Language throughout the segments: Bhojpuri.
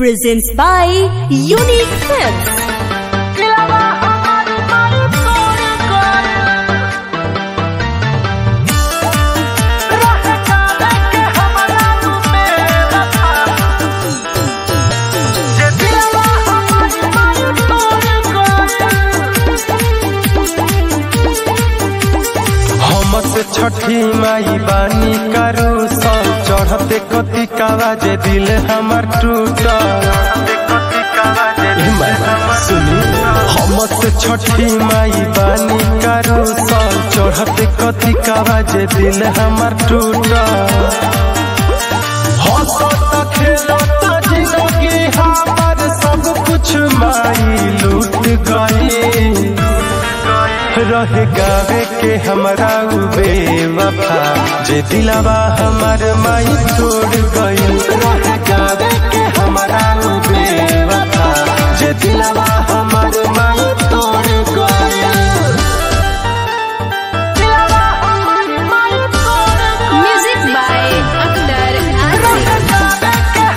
presents by Unique Clips. हमस छठी माई बानी करू सब चढ़ते कति कावा जे दिल हमर टूटल सुनी हमस छठी माई बानी करू सब चढ़ते कति कावा जे दिल हमर टूटल हंसत खेलत जिंदगी हमर सब कुछ माई लूट गई रह गावे के हमरा उ बेवफा जे दिलवा हमर माई तोड़ गई रह गावे के हमरा उ बेवफा जे दिलवा हमर माई तोड़ गई Music by Akhtar Asif.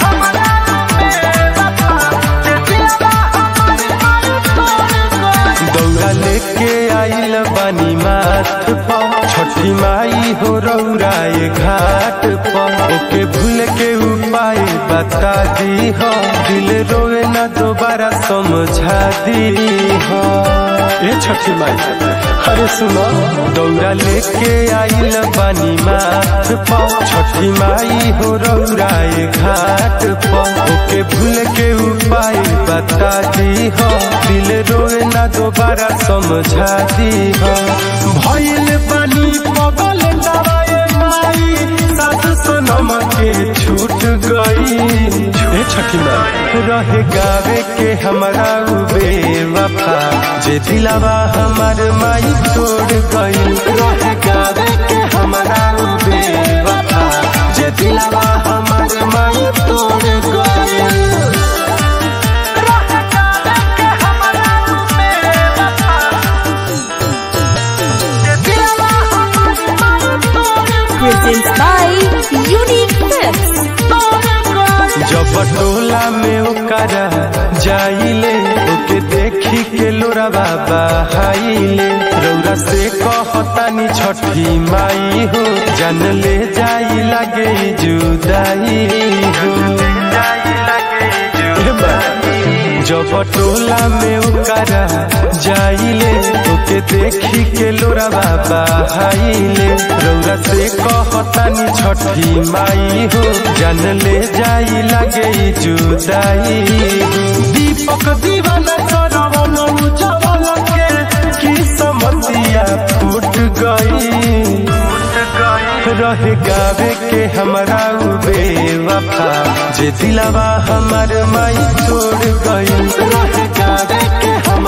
दौड़ा लेके आइल बानी माथ पर छठी माई हो रौराए घाट पर ओके भूल के उपाय बता दी हो दिल रोए न दोबारा समझा दी हो ए छठी माई अरे सुनो दौड़ा लेके आइल बानी माथ पर छठी माई हो रौराए घाट पर ओके भूल के उपाय बता दी हो दिल रोए ना दोबारा समझा दी हो भइल बानी पगल दवाए माई सास सनम के छूट गई ए छठी माई रह गावे के हमरा उ बेवफा जे दिलवा हमर माई तोड़ गई रह गावे के हमरा उ बेवफा जे दिलवा हमर माई तोड़ गई Presents by Unique Clips. जब टोला में ओकरा जाइले ओके देखी के लोरा बाबा हाइले रौरा से कहतानी छठी माई हो जान ले जाई लगे जुदाई हो ए बा, जब टोला में ओकरा जाइले ओके देखी के लोरा बाबा हाइले रौरा से कहतानी छठी माई हो जान ले जाई लगे जुदाई दीपक दीवाना सरवन उजवल के की समतिया फूट गई रह गावे के हमरा उ बेवफा जे दिलवा हमर माई तोड़ गई रह गावे के हम